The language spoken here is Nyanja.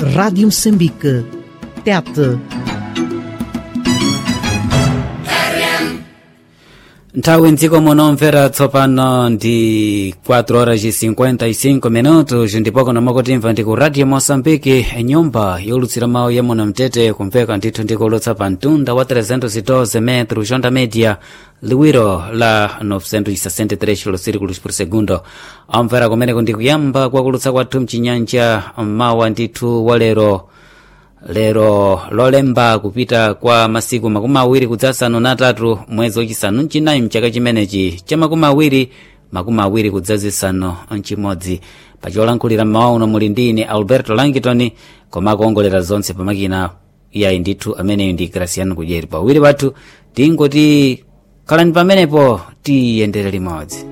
Rádio Moçambique. Tete. nthawi mdziko muno mvera tsopano ndi 4 horas e 55 minutos ndipo kuno mwakutimva ndi ku radio moçambique nyumba yolutsira mawu ya muno mtete kumveka ndithu ndikulutsa pa mtunda wa 312 metro jonda media liwiro la 963 kilosirikulos por segundo amvera kumeneko ndi kuyamba kwakulutsa kwathu mchinyanja mawa ndithu wa lero lero lolemba kupita kwa masiku makumi awiri kudzasanu na atatu mwezi wachisanu mchinayi mchaka chimenechi cha makumi awiri makumi awiri kudzazisanu mchimodzi pacholankhulira mmawa uno muli ndine alberto langitoni koma akuongolera zonse pamakina iyayi ndithu ameneyu ndi graciano kudyeri pawiri pathu tingoti khalani pamenepo tiyendere limodzi